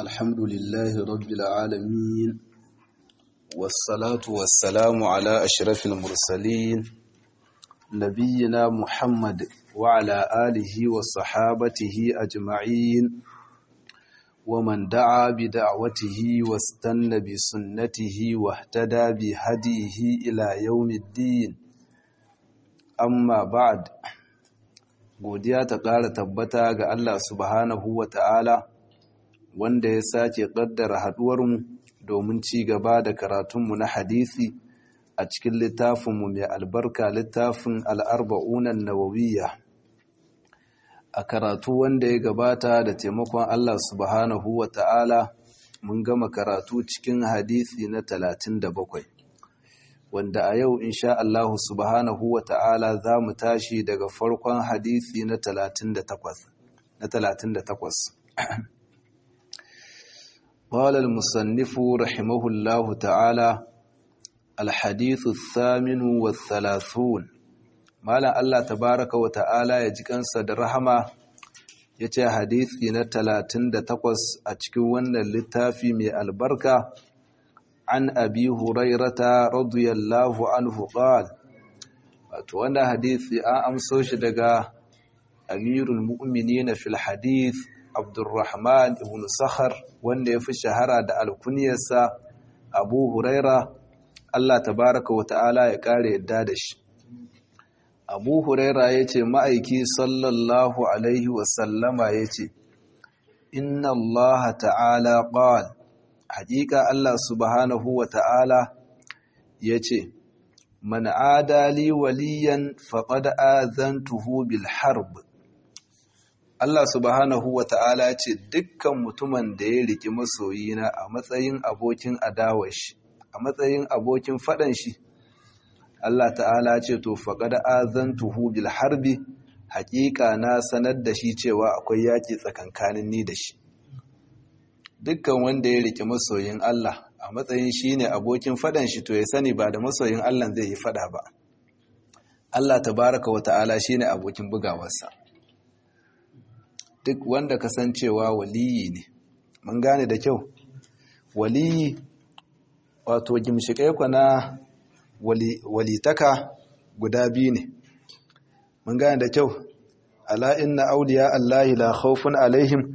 الحمد لله رب العالمين والصلاة والسلام على أشرف المرسلين نبينا محمد وعلى آله وصحابته أجمعين ومن دعا بدعوته واستنى بسنته واهتدى بهديه إلى يوم الدين amma ba'ad godiya ta ƙara tabbata ga Allah subhanahu wa ta'ala wanda ya sake ƙaddara haɗuwarmu domin ci gaba da karatunmu na hadisi a cikin littafinmu mai albarka littafin al'arba'unan nawawiyya a karatu wanda ya gabata da taimakon Allah subhanahu wa ta'ala mun gama karatu cikin hadisi na talatin da bakwai. wanda a yau insha Allahu subhanahu wa ta'ala za mu tashi daga farkon hadisi na 38. قال المصنف رحمه الله تعالى الحديث الثامن والثلاثون مالا الله تبارك وتعالى يجيكن صدر رحمة yace hadisi na 38 a cikin wannan littafi mai albarka عن أبي هريرة رضي الله عنه قال وانا حديث أمسو شدقا أمير المؤمنين في الحديث عبد الرحمن بن صخر وانا في الشهرة دا الكنيسة أبو هريرة الله تبارك وتعالى يقال يدادش أبو هريرة يتي مأيكي صلى الله عليه وسلم يتي إن الله تعالى قال hakika Allah subhanahu wa ta'ala ya ce, Man adali waliyan faƙad azantuhu bil harb. Allah subhanahu wa ta'ala ya ce, Dukkan mutumin da ya riƙi masoyina a matsayin abokin adawar shi, a matsayin abokin faɗan shi, Allah ta'ala ce, To, faƙad azantuhu bil harbi, hakika na sanar da shi cewa akwai yaƙi tsakankanin ni da shi. dukkan wanda ya rike masoyin Allah a matsayin shi ne abokin fadan shi to ya sani ba da masoyin Allah zai yi fada ba Allah tabaraka wa ta'ala shi ne abokin bugawarsa duk wanda kasancewa waliyi ne mun gane da kyau waliyi wato gimshikai na walitaka guda biyu ne mun gane da kyau ala inna auliya Allahi la khawfun alaihim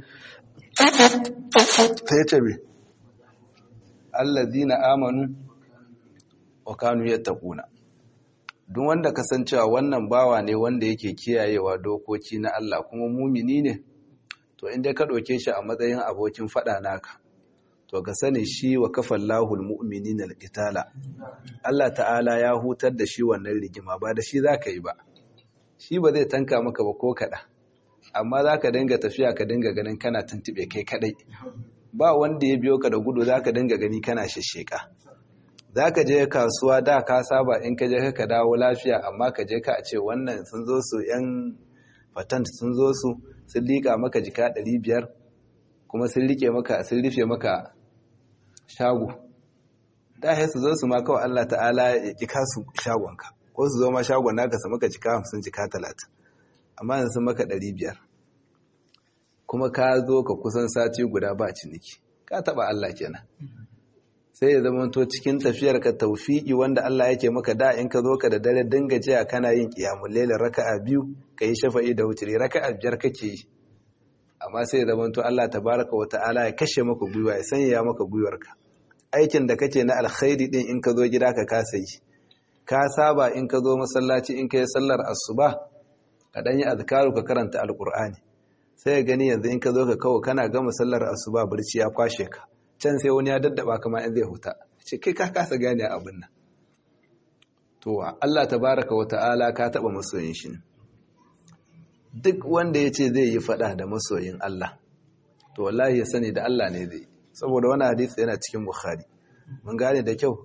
sai ce me allazina amanu wa kanu yattaquna duk wanda kasancewa wannan bawa ne wanda yake kiyayewa dokoki na Allah kuma mumini ne to inda ka doke shi a matsayin abokin fada naka to ka sani shi wa kafallahu almu'minina alqitala Allah ta'ala ya hutar da shi wannan rigima ba da shi zaka yi ba shi ba zai tanka maka ba ko kada amma za ka dinga tafiya ka dinga ganin kana tuntube kai kadai ba wanda ya biyo ka da gudu za ka dinga gani kana shasheka za ka je kasuwa da ka saba in ka je ka dawo lafiya amma ka je ka a ce wannan sun zo su yan patent sun zo su sun liƙa maka jika 500 kuma sun rike maka sun rufe maka shago da ya su zo su ma kawai Allah ta'ala ya ƙi kasu shagonka ko su zo ma shagon naka su maka jika 50 jika 30 amma yanzu sun maka ɗari biyar kuma ka zo ka kusan sati guda ba ciniki ka taɓa Allah kenan sai ya zama to cikin tafiyar ka taufiki wanda Allah yake maka da in ka zo ka da dare dinga jiya kana yin qiyamul layl raka'a biyu kai shafa'i da wutri raka'a biyar kake yi amma sai ya zama to Allah tabaraka wa ta'ala ya kashe maka gwiwa ya sanya maka gwiwarka aikin da kake na alkhairi din in ka zo gida ka kasa yi ka saba in ka zo masallaci in ka yi sallar asuba ka ɗanyi azkaru ka karanta alƙur'ani sai ya gani yanzu in ka zo ka kawo kana gama sallar asuba barci ya kwashe ka can sai wani ya daddaba kama in zai huta ce kai ka kasa gane abin nan to Allah tabaraka wa ta'ala ka taba masoyin shi duk wanda ya ce zai yi fada da masoyin Allah to wallahi ya sani da Allah ne zai saboda wani hadisi yana cikin bukhari mun gane da kyau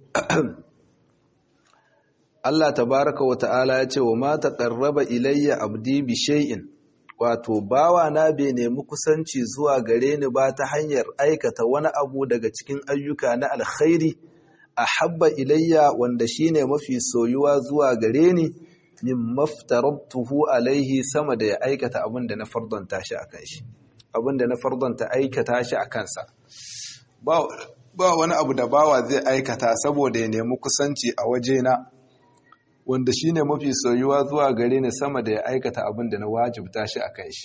Allah tabaraka wa ta'ala ya ce wa ma taqarraba ilayya abdi bi shay'in wato bawa na bai nemi kusanci zuwa gare ni ba ta hanyar aikata wani abu daga cikin ayyuka na alkhairi ahabba ilayya wanda shine mafi soyuwa zuwa gare ni min maftarabtuhu alaihi sama da ya aikata abin da na fardanta shi akan shi abinda na fardanta aikata shi a kansa ba wani abu da bawa zai aikata saboda ya nemi kusanci a wajena wanda shi ne mafi soyuwa zuwa gare ni sama da ya aikata abin da na wajibta shi a kan shi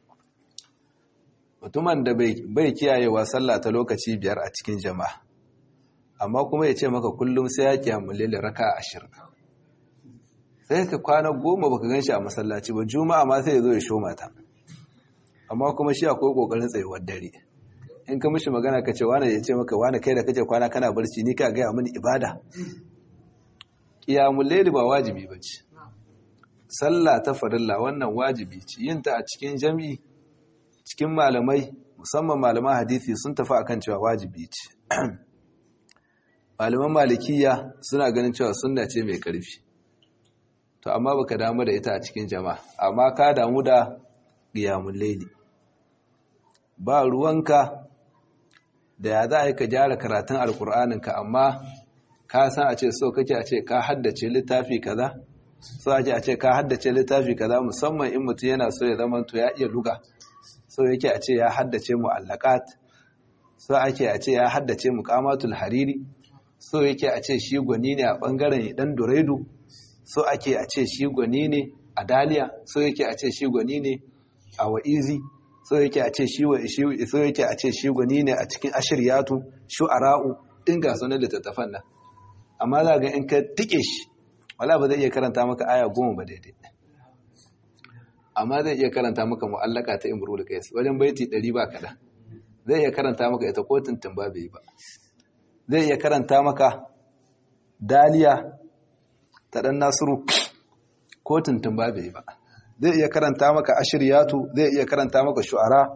mutumin da bai kiyayewa sallah ta lokaci biyar a cikin jama'a amma kuma ya ce maka kullum sai ya kiyamu lele raka ashirin sai ka kwana goma baka gan shi a masallaci ba juma'a ma sai ya zo ya sho mata amma kuma shi akwai kokarin tsayuwar dare in ka mishi magana ka ce wani ya ce maka wani kai da kake kwana kana barci ni ka gaya mini ibada ƙiyamun laili ba wajibi ba ce sallah ta farilla wannan wajibi ce yin ta a cikin jami'i cikin malamai musamman malaman hadisi sun tafi akan cewa wajibi ce malaman malikiya suna ganin cewa sunna ce mai ƙarfi to amma baka damu da ita a cikin jama'a amma ka damu da ƙiyamun laili ba ruwanka da ya za a yi ka gyara karatun alkur'aninka amma ka san a ce so kake a ce ka haddace littafi kaza so ake a ce ka haddace littafi kaza musamman in mutum yana so ya zama to ya iya luga so yake a ce ya haddace mu'allaqat so ake a ce ya haddace muqamatul hariri so yake a ce shi gwani ne a bangaren dan duredu so ake a ce shi gwani ne a daliya so yake a ce shi gwani ne a wa'izi so yake a ce shi so yake a ce shi gwani ne a cikin ashiryatu shu'ara'u din ga sunan littattafan nan amma za ga in ka tike shi wala ba zai iya karanta maka aya goma ba daidai amma zai iya karanta maka mu'allaka ta imrul qais wajen baiti 100 ba kada zai iya karanta maka ita ko tuntun ba bai ba zai iya karanta maka daliya ta dan nasiru ko tuntun ba bai ba zai iya karanta maka ashiriyatu zai iya karanta maka shu'ara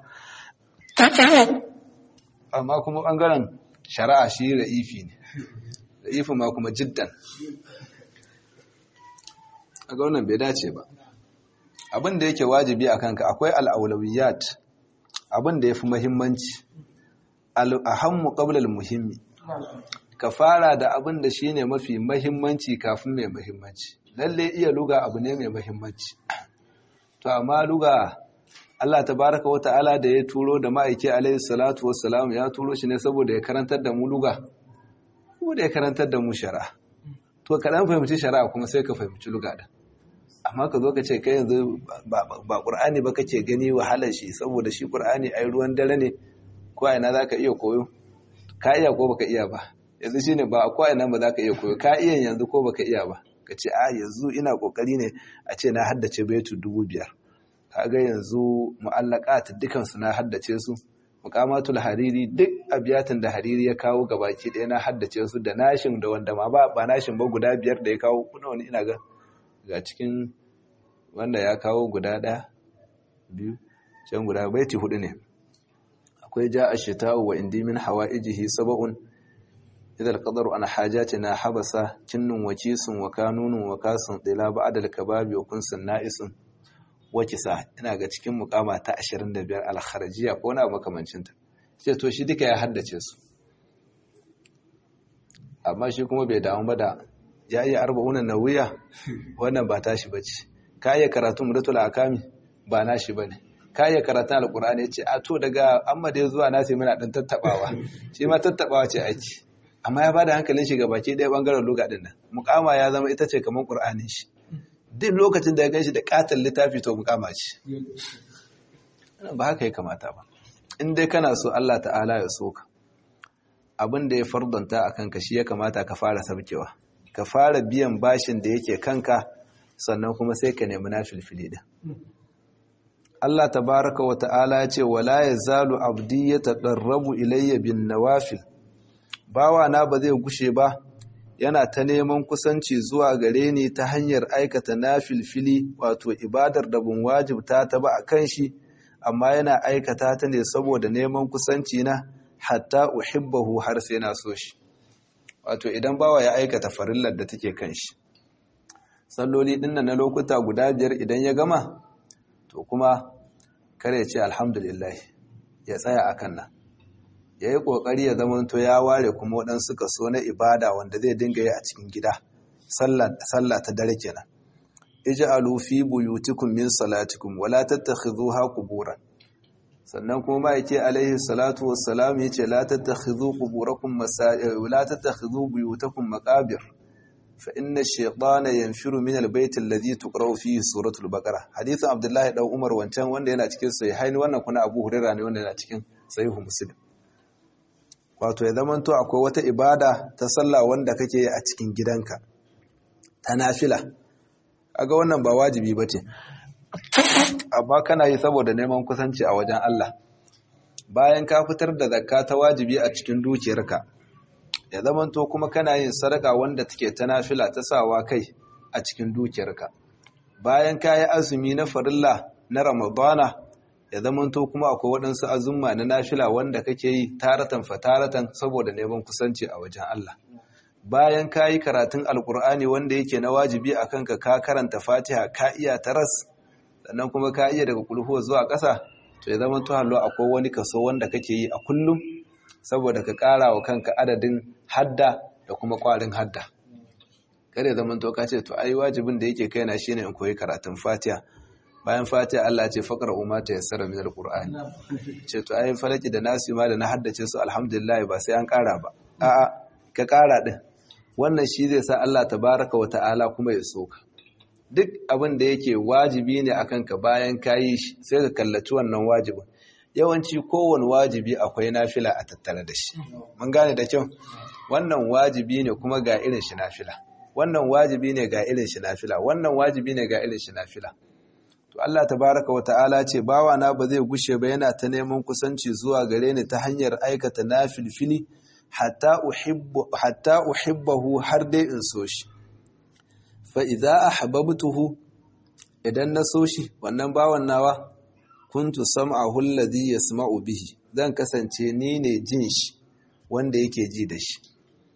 amma kuma bangaren shari'a shi ra'ifi ne ra'ifi ma kuma jiddan a ga wannan bai dace ba abin da yake wajibi a kanka akwai al'aulawiyat abin da ya fi mahimmanci al'ahammu ƙablar muhimmi ka fara da abin da shi ne mafi mahimmanci kafin mai mahimmanci lalle iya luga abu ne mai mahimmanci to amma luga Allah tabaraka wa ta'ala da ya turo da ma'aiki alaihi salatu wassalam ya turo shi ne saboda ya karantar da mu luga ko da ya karantar da mu shari'a to ka dan fahimci shari'a kuma sai ka fahimci luga da amma ka zo ka ce kai yanzu ba qur'ani ba kake gani wahalar shi saboda shi qur'ani ai ruwan dare ne ko a ina zaka iya koyo ka iya ko baka iya ba yanzu shine ba ko a ina ba zaka iya koyo ka iya yanzu ko baka iya ba ka ce a yanzu ina kokari ne a ce na haddace baitu dubu biyar kaga yanzu mu'allaqat dukan su na haddace su muqamatul hariri duk abiyatin da hariri ya kawo gabaki ɗaya na haddace su da nashin da wanda ma ba ba nashin ba guda biyar da ya kawo kuna wani ina ga ga cikin wanda ya kawo guda ɗaya biyu can guda baiti hudu ne akwai ja ashita'u wa indi min hawaijihi sab'un idza al-qadaru an hajatina habasa kinnun wa kisun wa kanunun wa kasun dila ba'da al-kababi wa kunsun na'isun wakisa ina ga cikin mukama ta 25 al-kharajiya ko na makamancin ta sai to shi duka ya haddace su amma shi kuma bai damu ba da ya iya arba'una nawiya wannan ba tashi bace ka iya karatu mudatul akami ba nashi bane ka iya karatun alqur'ani yace a to daga amma da zuwa nasi muna dan tattabawa shi ma tattabawa ce aiki amma ya bada hankalin shi ga baki ɗaya bangaren lugha din nan mukama ya zama ita ce kamar qur'anin shi duk lokacin da ya ganshi da katon littafi to mukama ce ba haka ya kamata ba in dai kana so Allah ta'ala ya so ka abin da ya fardanta a kanka shi ya kamata ka fara sabkewa ka fara biyan bashin da yake kanka sannan kuma sai ka nemi na filfili din Allah tabaraka wa ta'ala ya ce wala yazalu abdi yataqarrabu ilayya bin nawafil bawa na ba zai gushe ba yana ta neman kusanci zuwa gare ni ta hanyar aikata nafilfili wato ibadar da bin wajibta ta ba a kan shi amma yana aikata ta ne saboda neman kusanci na hatta uhibbahu har sai na so shi wato idan bawa ya aikata farillar da take kan shi salloli dinnan na lokuta guda biyar idan ya gama to kuma kare ce alhamdulillah ya tsaya akan nan ya yi ƙoƙari ya zama to ya ware kuma waɗansu kaso na ibada wanda zai dinga yi a cikin gida sallah ta dare kenan ij'alu fi buyutikum min salatikum wala tattakhidhuha quburan sannan kuma ma yake alaihi salatu wassalam yace la tattakhidhu quburakum masajid la tattakhidhu buyutakum maqabir fa inna ash-shaytana yanfiru min al-bayt alladhi tuqra'u fihi suratul baqara hadithan abdullahi dan umar wancan wanda yana cikin sahihain wannan kuna abu hurairah ne wanda yana cikin sahihu muslim wato ya zamanto akwai wata ibada ta sallah wanda kake yi a cikin gidanka ta nafila aga wannan ba wajibi bace amma kana yi saboda neman kusanci a wajen Allah bayan ka fitar da zakka ta wajibi a cikin dukiyarka ya zamanto kuma kana yin sadaka wanda take ta nafila ta sawa kai a cikin dukiyarka bayan ka yi azumi na farilla na ramadana ya zamanto kuma akwai waɗansu azumma na nafila wanda kake yi taratan fataratan saboda neman kusanci a wajen Allah bayan ka yi karatun alkur'ani wanda yake na wajibi a kanka ka karanta fatiha ka iya taras sannan kuma ka iya daga kulhuwa zuwa ƙasa to ya zama hallo akwai wani kaso wanda kake yi a kullum saboda ka ƙara wa kanka adadin hadda da kuma ƙwarin hadda kada ya zama to ka ce to ai wajibin da yake kaina shine in koyi karatun fatiha bayan fatiha Allah ce faqra umma ta yassara min alqur'ani ce to ai falaki da nasu ma da na haddace su alhamdulillah ba sai an ƙara ba a'a ka ƙara din wannan shi zai sa Allah tabaraka wa ta'ala kuma ya soka duk abin da yake wajibi ne akan ka bayan kayi shi sai ka kallaci wannan wajibin yawanci kowane wajibi akwai nafila a tattare da shi mun gane da kyau wannan wajibi ne kuma ga irin shi nafila wannan wajibi ne ga irin shi nafila wannan wajibi ne ga irin shi nafila to Allah tabaraka wa ta'ala ce bawa na ba zai gushe ba yana ta neman kusanci zuwa gare ni ta hanyar aikata nafilfili hatta uhibbu hatta uhibbahu har dai in so shi fa idza ahbabtuhu idan na so shi wannan bawan nawa kuntu sam'ahu alladhi yasma'u bihi zan kasance ni ne jin shi wanda yake ji da shi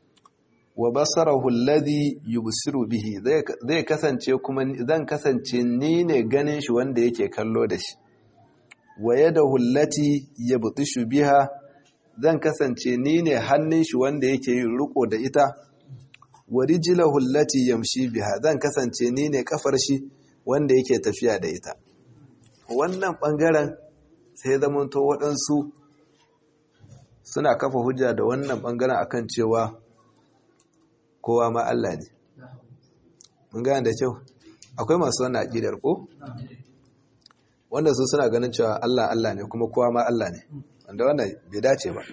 wa basarahu alladhi yubsiru bihi zai kasance kuma zan kasance ni ne ganin shi wanda yake kallo da shi wa yadahu allati yabtishu biha zan kasance ni ne hannun shi wanda yake yin riko da ita wa rijlahu allati yamshi biha zan kasance ni ne kafar shi wanda yake tafiya da ita wannan bangaren sai zamanto waɗansu suna kafa hujja da wannan bangaren akan cewa kowa ma Allah ne mun gane da kyau akwai masu wannan aqidar ko wanda su suna ganin cewa Allah Allah ne kuma kowa ma Allah ne wanda wannan bai dace ba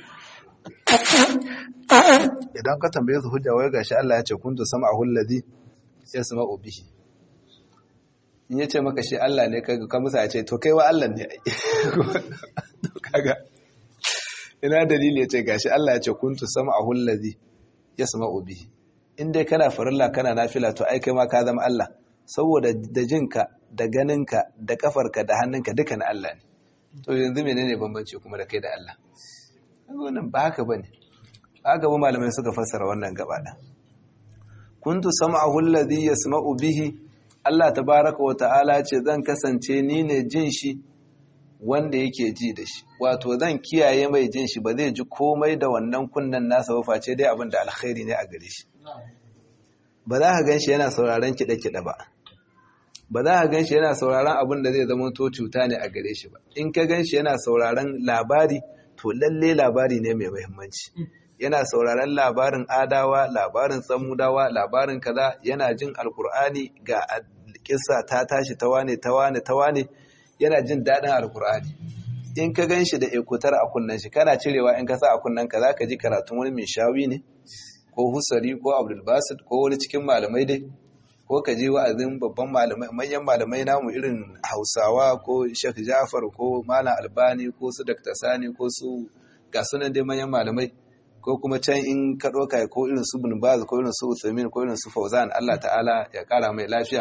idan ka tambaye su hujja wai gashi Allah ya ce kuntu sam'ahu alladhi yasma'u bihi in yace maka shi Allah ne kaga ka musa ya ce to kai wa Allah ne to kaga ina dalili yace gashi Allah ya ce kuntu sam'ahu alladhi yasma'u bihi in dai kana farilla kana nafila to ai kai ma ka zama Allah saboda da jinka da ganinka da kafarka da hannunka duka na Allah ne to yanzu menene bambanci kuma da kai da Allah wannan ba haka bane ba haka ba malamai suka fassara wannan gaba da kuntu sam'ahu alladhi yasma'u bihi Allah tabaaraka wa ta'ala ce zan kasance ni ne jin shi wanda yake ji da shi wato zan kiyaye mai jin shi ba zai ji komai da wannan kunnan nasa ba face dai abin da alkhairi ne a gare shi ba za ka gan shi yana sauraron kiɗe-kiɗe ba ba za ka gan shi yana sauraron abin da zai zama to cuta ne a gare shi ba in ka gan shi yana sauraron labari to lalle labari ne mai muhimmanci yana sauraron labarin adawa labarin samudawa labarin kaza yana jin alkur'ani ga kissa ta tashi ta wane ta wane ta wane yana jin daɗin alkur'ani in ka gan shi da ekutar a kunnen shi kana cirewa in ka sa a kunnen ka za ka ji karatun wani mai shawi ne ko husari ko abdulbasit ko wani cikin malamai dai ko ka je wa'azin babban malamai manyan malamai namu irin hausawa ko shek jafar ko malam albani ko su dr sani ko su ga sunan dai manyan malamai ko kuma can in ka ɗauka ko irin su bin baz ko irin su uthamin ko irin su fauzan allah ta'ala ya ƙara mai lafiya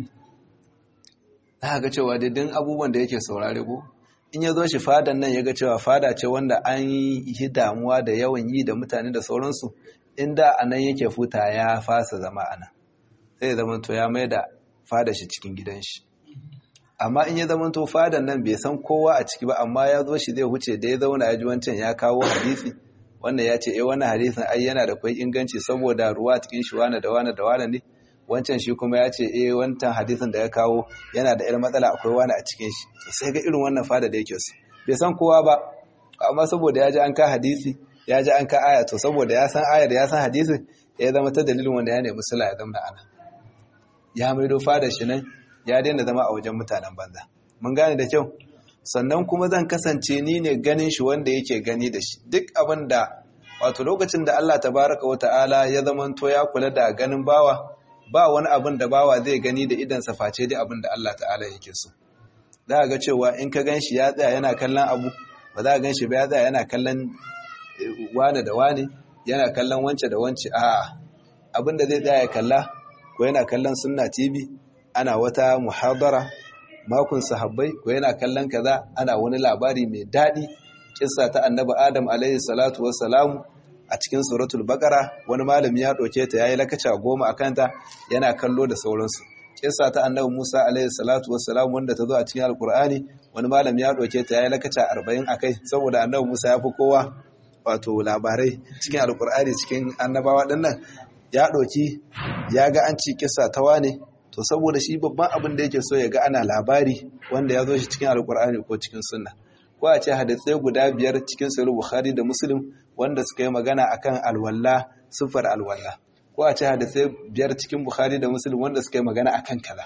za ga cewa daidai abubuwan da yake saurare ko in ya zo shi fadan nan ya ga cewa fada ce wanda an yi damuwa da yawan yi da mutane da sauransu inda a nan yake futa ya fasa zama a nan sai zama to ya mai da fada shi cikin gidan shi amma in ya zama to fadan nan bai san kowa a ciki ba amma ya zo shi zai huce da ya zauna ya ji wancan ya kawo hadisi wannan ya ce eh wannan hadisin ai yana da kwai inganci saboda ruwa cikin shi wani da wani da wani ne wancan shi kuma ya ce eh wancan hadisin da ya kawo yana da irin matsala akwai wani a cikin shi sai ga irin wannan fada da yake su bai san kowa ba amma saboda ya ji an ka hadisi ya ji an ka aya to saboda ya san ayar ya san hadisin ya zama ta dalilin wanda ya nemi sula ya zama ana ya maido fada shi nan ya daina zama a wajen mutanen banza mun gane da kyau sannan kuma zan kasance ni ne ganin shi wanda yake gani da shi duk abin da wato lokacin da Allah tabaraka wata'ala ya zamanto ya kula da ganin bawa ba wani abin da bawa zai gani da idan sa face dai abin da Allah ta'ala yake so za ga cewa in ka gan shi ya tsaya yana kallon abu ba za ka gan shi ba ya tsaya yana kallon wane da wane yana kallon wance da wance a abin da zai tsaya ya kalla ko yana kallon sunna tv ana wata muhadara makon sahabbai ko yana kallon kaza ana wani labari mai daɗi kissa ta annabi adam alaihi salatu wassalamu a cikin suratul baqara wani malami ya ɗauke ta yayi lakaca goma a kanta yana kallo da sauransu kissa ta annabi musa alaihi salatu wassalamu wanda ta zo a cikin alkur'ani wani malami ya ɗauke ta yayi lakaca arba'in a kai saboda annabi musa ya fi kowa wato labarai cikin alkur'ani cikin annabawa ɗinnan ya ɗauki ya ga an ci kissa ta wane to saboda shi babban abin da yake so ya ga ana labari wanda ya zo shi cikin alkur'ani ko cikin sunna ko a ce hadisai guda biyar cikin sahih bukhari da muslim wanda suka yi magana akan alwalla sifar alwalla ko a ce hadisai biyar cikin bukhari da muslim wanda suka yi magana akan kaza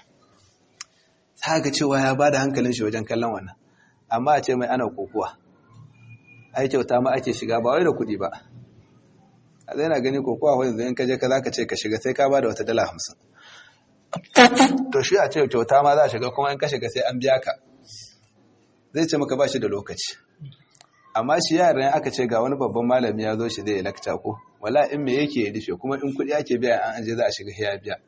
ta ga cewa ya bada hankalin shi wajen kallon wannan amma a ce mai ana kokuwa ai kyauta ma ake shiga ba wai da kuɗi ba a zai na gani kokuwa wani zai kaje ka za ka ce ka shiga sai ka ba da wata dala hamsin to shi a ce kyauta ma za a shiga kuma in ka shiga sai an biya ka zai ce maka ba shi da lokaci amma shi yaran aka ce ga wani babban malami ya zo shi zai lakta ko wala in me yake ya rufe kuma in kuɗi ake biya an aje za a shiga ya biya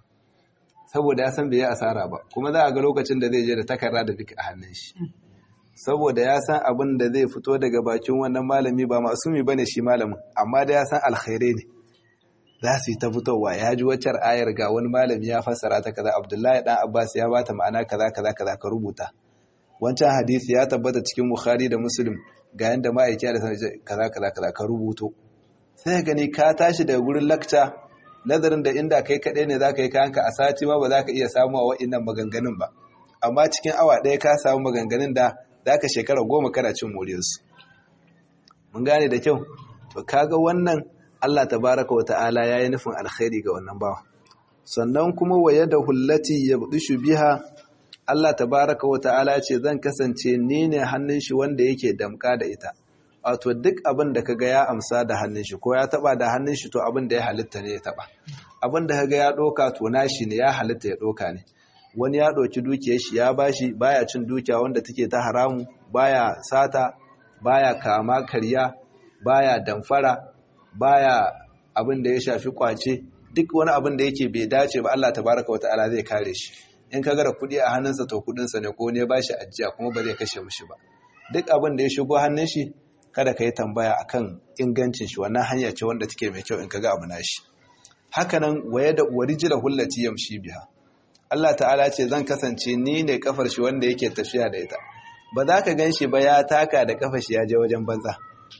saboda ya san bai yi asara ba kuma za a ga lokacin da zai je da takarda da bik a hannun shi saboda ya san abin da zai fito daga bakin wannan malami ba masumi bane shi malamin amma da ya san alkhairai ne za su yi ta fitowa ya ji waccar ayar ga wani malami ya fassara ta kaza abdullahi dan abbas ya bata ma'ana kaza kaza kaza ka rubuta wancan hadisi ya tabbata cikin bukhari da muslim ga yanda ma'aiki da kaza kaza kaza ka rubuto sai gani ka tashi daga gurin lakca nazarin da inda kai kaɗai ne za ka yi kayanka a sati ma ba za ka iya samu a wa'innan maganganun ba amma cikin awa ɗaya ka samu maganganun da za ka shekara goma kana cin moriyarsu mun gane da kyau to kaga wannan Allah tabaraka wa ta'ala ya yi nufin alkhairi ga wannan bawa sannan kuma waye da hullati ya budushu biha Allah tabaraka wa ta'ala ce zan kasance ni ne hannun shi wanda yake damka da ita wato duk abin da kaga ya amsa da hannun shi ko ya taba da hannun shi to abin da ya halitta ne ya taba abin da kaga ya doka to nashi ne ya halitta ya doka ne wani ya doki dukiyar shi ya bashi baya cin dukiya wanda take ta haramu baya sata baya kama karya baya damfara baya abin da ya shafi kwace duk wani abin da yake bai dace ba Allah tabaraka wataala zai kare shi in kaga da kudi a hannunsa to kudinsa ne ko ne bashi ajiya kuma ba zai kashe mishi ba duk abin da ya shigo hannun shi kada ka yi tambaya akan ingancin shi wannan hanya ce wanda take mai kyau in kaga abu nashi hakanan waye da warijila hullati yamshi biha Allah ta'ala ce zan kasance ni ne kafar shi wanda yake tafiya da ita ba za ka ganshi ba ya taka da kafar shi ya je wajen banza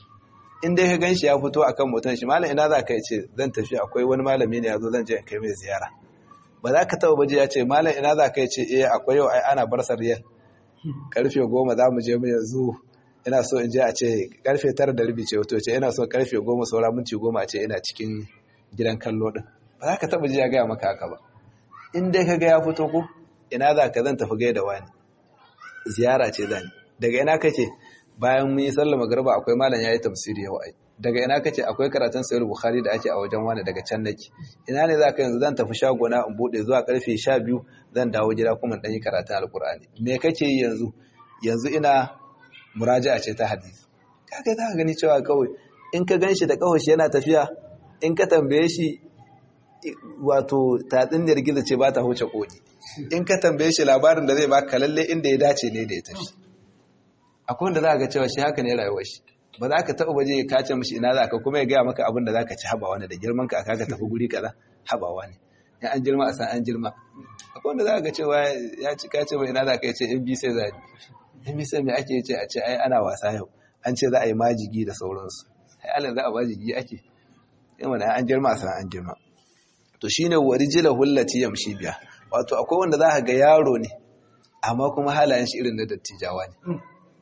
in dai ka ganshi ya fito akan motan shi malam ina za ka ce zan tafi akwai wani malami ne ya zo zan je in kai mai ziyara ba za ka taba baje ya ce malam ina za ka ce eh akwai yau ai ana bar sariyar karfe goma za mu je mu yanzu ina so in je a ce karfe tara da rubi ce wato ce ina so karfe goma saura minti goma a ce ina cikin gidan kallo din ba za ka taba ji ya gaya maka haka ba in dai ka ga ya fito ko ina za ka zan tafi gaida wani ziyara ce zan daga ina kake bayan mun yi sallar magriba akwai malam yayi tafsiri yau ai daga ina kace akwai karatun sahih bukhari da ake a wajen wani daga can nake ina ne zaka yanzu zan tafi shagona in bude zuwa karfe 12 zan dawo gida kuma dan yi karatun alqur'ani me kake yi yanzu yanzu ina muraja'a ce ta hadisi kaga za ka gani cewa kawai in ka ganshi da kawashi yana tafiya in ka tambaye shi wato tatsiniyar gizo ce ba ta huce koki in ka tambaye shi labarin da zai baka lalle inda ya dace ne da ya tafi akwai wanda za ga cewa shi haka ne rayuwar shi ba za ka taɓa baje ka ce mishi ina za ka kuma ya gaya maka abin da za ka ci habawa ne da girman ka aka tafi guri kaza habawa ne in an girma a san an girma akwai wanda za ga cewa ya ci ka ce ba ina za ka ce in bi sai za in bi sai me ake ce a ce ai ana wasa yau an ce za a yi majigi da sauransu ai alin za a majigi ake in wani an girma a san an girma to shine warijila hullati yamshi biya wato akwai wanda za ka ga yaro ne amma kuma halayen shi irin na dattijawa ne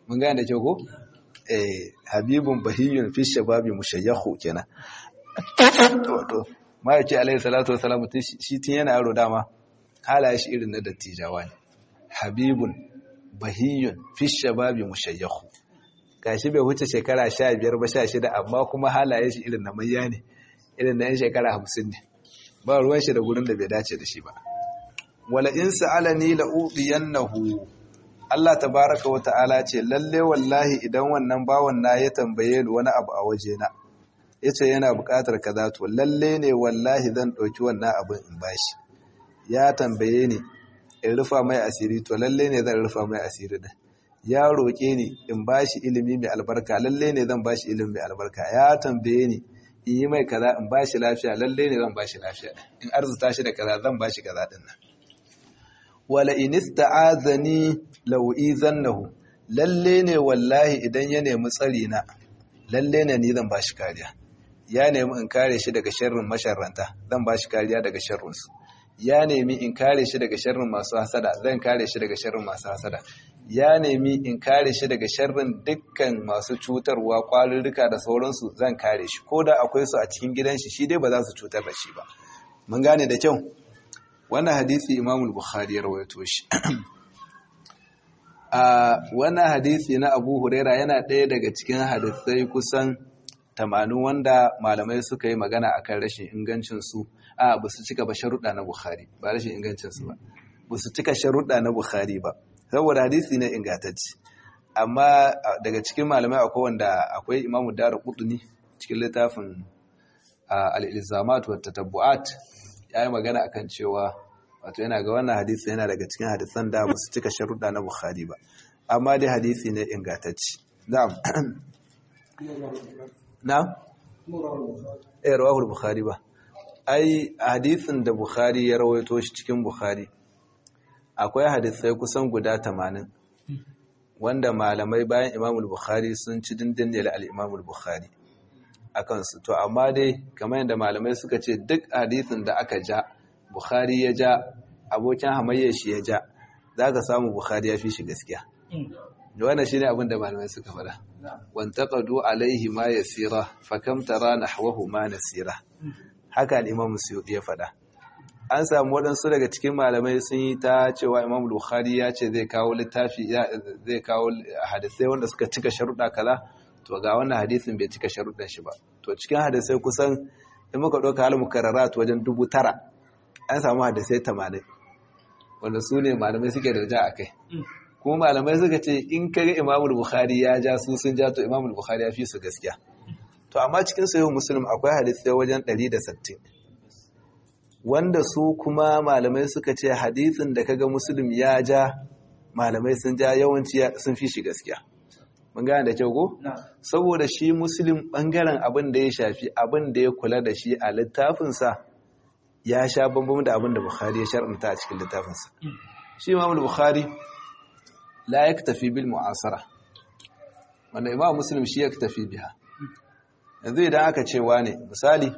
mun gane da kyau ko eh habibun bahiyun fi shababi mushayyahu kenan to ma yake alaihi salatu wassalam shi tun yana yaro dama halaye shi irin na dattijawa ne habibun bahiyun fi shababi mushayyahu gashi bai wuce shekara 15 ba 16 amma kuma halaye shi irin na mayya ne irin na yan shekara 50 ne ba ruwan shi da gurin da bai dace da shi ba wala in sa'alani la udiyannahu Allah tabaraka wa ta'ala ce lalle wallahi idan wannan bawan na ya tambaye ni wani abu a waje na yace yana buƙatar kaza to lalle ne wallahi zan ɗauki wannan abin in bashi ya tambaye ni in rufa mai asiri to lalle ne zan rufa mai asiri da ya roƙe ni in bashi ilimi mai albarka lalle ne zan bashi ilimi mai albarka ya tambaye ni in yi mai kaza in bashi lafiya lalle ne zan bashi lafiya in arzuta shi da kaza zan bashi kaza din nan wala in ista'azani law izannahu lalle ne wallahi idan ya nemi tsari na lalle ne ni zan bashi kariya ya nemi in kare shi daga sharrin masharranta zan bashi kariya daga sharrin su ya nemi in kare shi daga sharrin masu hasada zan kare shi daga sharrin masu hasada ya nemi in kare shi daga sharrin dukkan masu cutarwa kwalurruka da sauransu zan kare shi ko da akwai su a cikin gidan shi shi dai ba za su cutar da shi ba mun gane da kyau wannan hadisi imam bukhari ya rawaito shi a wannan hadisi na abu huraira yana ɗaya daga cikin hadisai kusan tamanin wanda malamai suka yi magana akan rashin ingancinsu a ba su cika ba sharuɗa na bukhari ba rashin ingancinsu ba ba su cika sharuɗa na bukhari ba saboda hadisi ne ingantacci amma daga cikin malamai akwai wanda akwai imamu dara kuduni cikin littafin al-ilzamat wa tatabbu'at ya yi magana akan cewa wato yana ga wannan hadisi yana daga cikin hadisan da ba su cika sharuɗa na bukhari ba amma dai hadisi ne ingantacci na'am na'am eh rawahul bukhari ba ai hadisin da bukhari ya rawaito shi cikin bukhari akwai hadisai kusan guda 80 wanda malamai bayan imamul bukhari sun ci dindin da al-imamul bukhari akan su to amma dai kamar yadda malamai suka ce duk hadisin da aka ja bukhari ya ja abokin hamayyar shi ya ja zaka samu bukhari ya fi shi gaskiya wannan shine abin da malamai suka fada wantaqadu alaihi ma yasira fakam tara nahwahu ma nasira haka al-imam suyuti ya fada an samu waɗansu daga cikin malamai sun yi ta cewa imam bukhari ya ce zai kawo littafi zai kawo hadisai wanda suka cika sharuɗa kaza to ga wannan hadisin bai cika sharuɗan shi ba to cikin hadisai kusan in muka ɗauka hal mukarrarat wajen dubu tara an samu hadisai tamanin wanda su ne malamai suke da ja a kai kuma malamai suka ce in kaga imamul bukhari ya ja su sun ja to imamul bukhari ya fi su gaskiya to amma cikin sahih muslim akwai hadisai wajen 160 wanda su kuma malamai suka ce hadisin da kaga muslim ya ja malamai sun ja yawanci sun fi shi gaskiya mun gane da kyau ko saboda shi muslim bangaren abin da ya shafi abin da ya kula da shi a littafinsa ya sha bambam da abin da bukhari ya shar'anta a cikin littafinsa shi imamul bukhari la yaktafi bil mu'asara wanda imam muslim shi yaktafi biha yanzu idan aka ce wane misali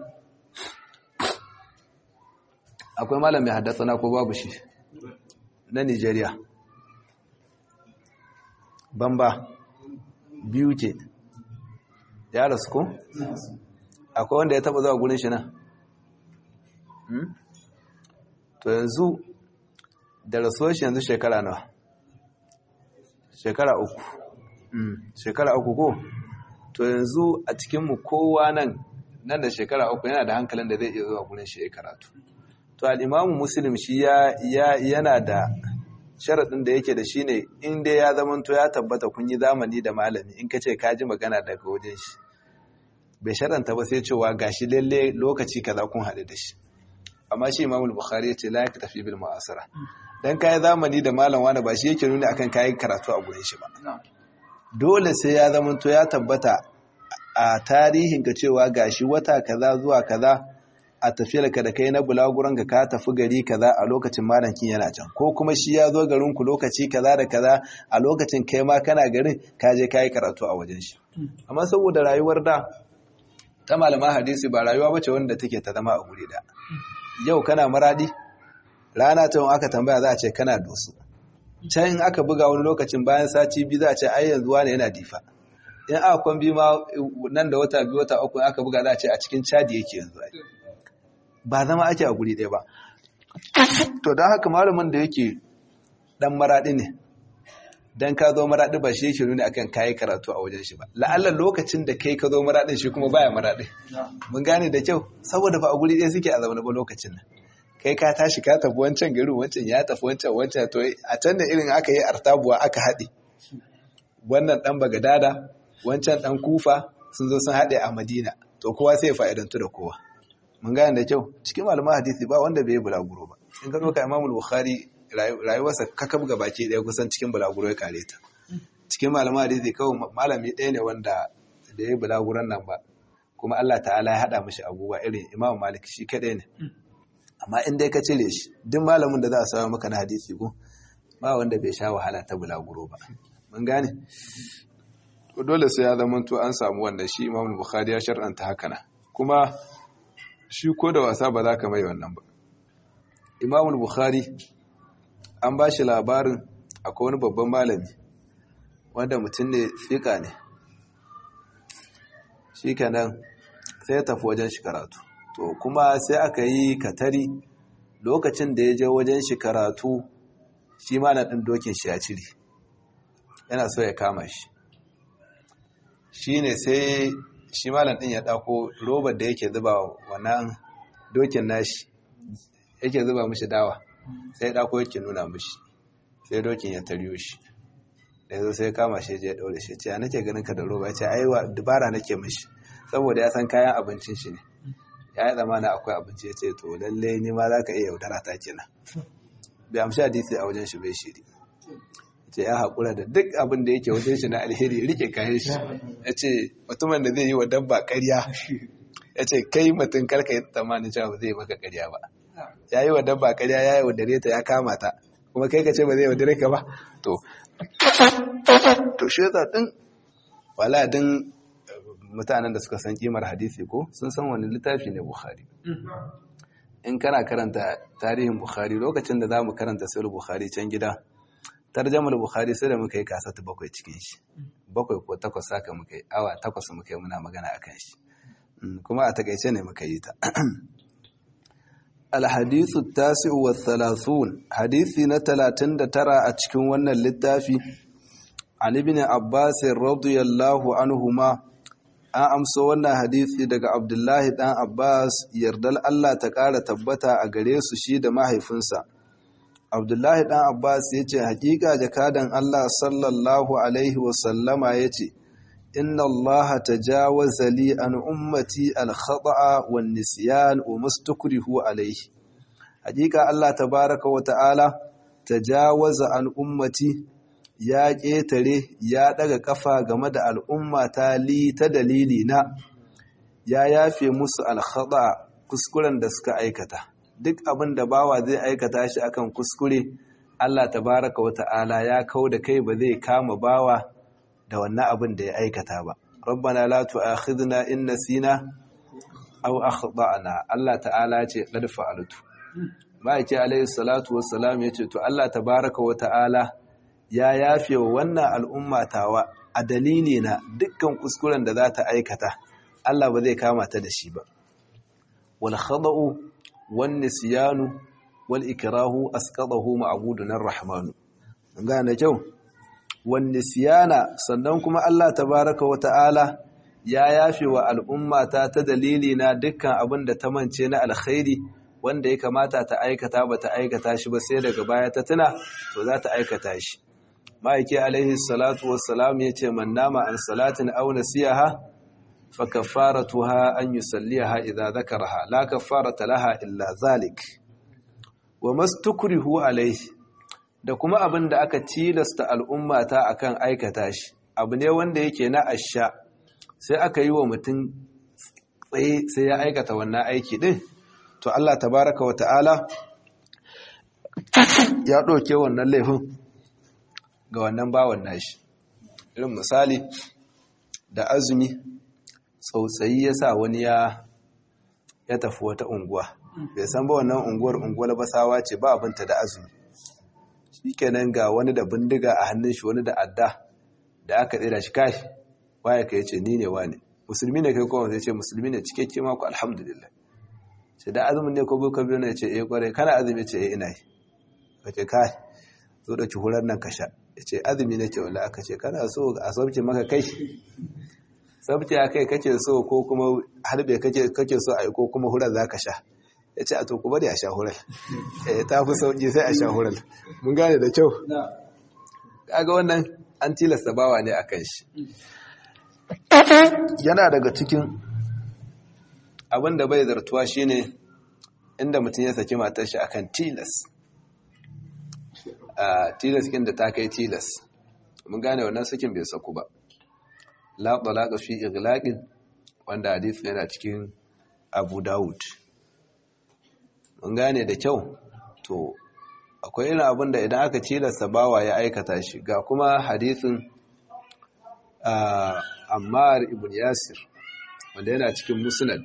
akwai malam mai haddasa na ko babu shi na Nigeria bamba biyu ke ya rasu ko akwai wanda ya taba zuwa gurin shi nan to yanzu da rasuwar shi yanzu shekara nawa shekara uku shekara uku ko to yanzu a cikinmu kowa nan nan da shekara uku yana da hankalin da zai iya zuwa gurin shi ya karatu to al'imamu muslim shi yana da sharaɗin da yake da shi ne inda ya zamanto ya tabbata kun yi zamani da malami in ka ce ka ji magana daga wajen shi bai sharanta ba sai cewa gashi lalle lokaci kaza kun haɗu da shi amma shi imamul bukhari ya ce la ya tafi bil ma'asara dan kayi zamani da malam wani ba shi yake nuni akan kayan karatu a gurin shi ba dole sai ya zama to ya tabbata a tarihin ka cewa gashi wata kaza zuwa kaza a tafiyar ka da kai na bulaguran ka ka tafi gari kaza a lokacin malam kin yana can ko kuma shi ya zo garin ku lokaci kaza da kaza a lokacin kai ma kana garin ka je kayi karatu a wajen shi amma saboda rayuwar da ta malama hadisi ba rayuwa bace wanda take ta zama a guri da yau kana maradi rana ta aka tambaya za a ce kana dosu can in aka buga wani lokacin bayan sati biyu za a ce ai yanzu wani yana difa in aka kwan biyu ma nan da wata biyu wata uku aka buga za a ce a cikin cadi yake yanzu ba zama ake a guri ɗaya ba to don haka malamin da yake dan maraɗi ne dan ka zo maraɗi ba shi yake nuna akan kayi karatu a wajen shi ba la'alla lokacin da kai ka zo maraɗin shi kuma baya maraɗi mun gane da kyau saboda ba a guri ɗaya suke a zaune ba lokacin nan kai ka tashi ka tafi wancan garin wancan ya tafi wancan wancan to a can da irin aka yi artabuwa aka haɗe wannan ɗan bagadada wancan ɗan kufa sun zo sun haɗe a madina to kowa sai ya fa'idantu da kowa mun gane da kyau cikin malaman hadisi ba wanda bai yi bulaguro ba in ka ɗauka imamul bukhari rayuwarsa kakab ga baki ɗaya kusan cikin bulaguro ya kare ta cikin malaman hadisi kawai malami ɗaya ne wanda da ya yi bulaguron nan ba kuma Allah ta'ala ya haɗa mashi abubuwa irin imam malik shi kaɗai ne amma in dai ka cire shi duk malamin da za a samu maka na hadisi ko ba wanda bai sha wahala ta bulaguro ba mun gane dole sai ya zama to an samu wannan shi imam bukhari ya shar'anta haka na kuma shi ko da wasa ba za ka mai wannan ba imam bukhari an ba shi labarin akwai wani babban malami wanda mutum ne fika ne shi kenan sai ya tafi wajen shi karatu to kuma sai aka yi katari lokacin da ya je wajen shi karatu shi ma na ɗin dokin shi ya cire yana so ya kama shi shi ne sai shi malam ɗin ya ɗako robar da yake zuba wannan dokin nashi yake zuba mishi dawa sai ya ɗako yake nuna mishi sai dokin ya taryo shi da yanzu sai kama shi ya ɗaure shi ce ya nake ganin ka da roba ya ce aiwa dubara nake mishi saboda ya san kayan abincin shi ne ya yi zamana akwai abinci ya ce to lalle ni ma za ka iya yaudara ta kenan bai amshi hadisi a wajen shi bai shiri ce ya haƙura da duk abin da yake wajen shi na alheri rike kayan shi ya ce mutumin da zai yi wa dabba ƙarya ya ce kai mutum karka yi tsammanin cewa ba zai maka ƙarya ba ya yi wa dabba ƙarya ya yi wa dare ta ya kama ta kuma kai ka ce ba zai wa dare ka ba to to shi yasa din wala din mutanen da suka san kimar hadisi ko sun san wani littafi ne bukhari in kana karanta tarihin bukhari lokacin da za mu karanta sayar bukhari can gida tarjamar bukhari sai da muka yi kasata bakwai cikin shi bakwai ko takwas haka muka yi awa takwas muka yi muna magana a kan shi kuma a takaice ne muka yi ta alhadithu tasi'u wa thalathun hadithi na talatin da tara a cikin wannan littafi an ibn abbas radiyallahu anhuma an amsa wannan hadithi daga abdullahi dan abbas yardal allah ta ƙara tabbata a gare su shi da mahaifinsa abdullahi dan abbas ya ce hakika jakadan allah sallallahu alaihi wasallama ya ce inna allah tajawaza li an ummati al-khata'a wan nisyan wa mustakrihu alaihi hakika allah tabaraka wa ta'ala tajawaza an ummati ya ƙetare ya ɗaga ƙafa game da al'umma ta li ta dalili na ya yafe musu alhaɗa kuskuren da suka aikata duk abin da bawa zai aikata shi akan kuskure Allah tabaraka wa ta'ala ya kau da kai ba zai kama bawa da wannan abin da ya aikata ba rabbana la tu'akhidna in nasina aw akhtana Allah ta'ala ce qad fa'altu ma'aiki alayhi salatu wassalam yace to Allah tabaraka wa ta'ala ya yafe wa wannan al'umma tawa a dalili na dukkan kuskuren da za ta aikata Allah ba zai kama ta da shi ba wal khada'u wan nisyanu wal ikrahu asqadahu ma'budun ar-rahman gane kyau wan nisyana sannan kuma Allah tabaaraka wa ta'ala ya yafe wa al'umma ta ta dalili na dukkan abin da ta mance na alkhairi wanda ya kamata ta aikata ba ta aikata shi ba sai daga baya ta tuna to za ta aikata shi ma'aiki alaihi salatu wassalam ya ce man nama an salatin aw nasiyaha fa kaffaratuha an yusalliha idza dhakaraha la kaffarata laha illa zalik wa mastukrihu alaihi da kuma abin da aka tilasta al'umma ta akan aikata shi abu ne wanda yake na asha sai aka yi wa mutum tsaye sai ya aikata wannan aiki din to Allah tabaraka wa ta'ala ya ɗauke wannan laifin ga wannan bawan nashi irin misali da azumi tsautsayi ya sa wani ya ya tafi wata unguwa bai san ba wannan unguwar unguwar basawa ce ba abinta da azumi shikenan ga wani da bindiga a hannun shi wani da adda da aka tsira shi kai waye ka yace ni ne wane musulmi ne kai kowa zai ce musulmi ne cikakke ma ku alhamdulillah ce da azumin ne ko boko biyu ne ce eh kware kana azumi ce eh ina yi kace kai zo da hular nan ka sha yace azumi nake wala aka ce kana so a sauke maka kai sabti a kai kake so ko kuma harbe kake so a yi ko kuma hurar za ka sha ya ce a to ku bari a sha hurar ta fi sauƙi sai a sha hurar mun gane da kyau kaga wannan an tilasta bawa ne a kan shi yana daga cikin abin da bai zartuwa shine inda mutum ya saki matar shi akan tilas a tilas kin da ta kai tilas mun gane wannan sakin bai saku ba la talaqa fi iglaqin wanda hadisi yana cikin Abu Dawud mun gane da kyau to akwai irin abin da idan aka tilasta bawa ya aikata shi ga kuma hadisin Ammar ibn Yasir wanda yana cikin Musnad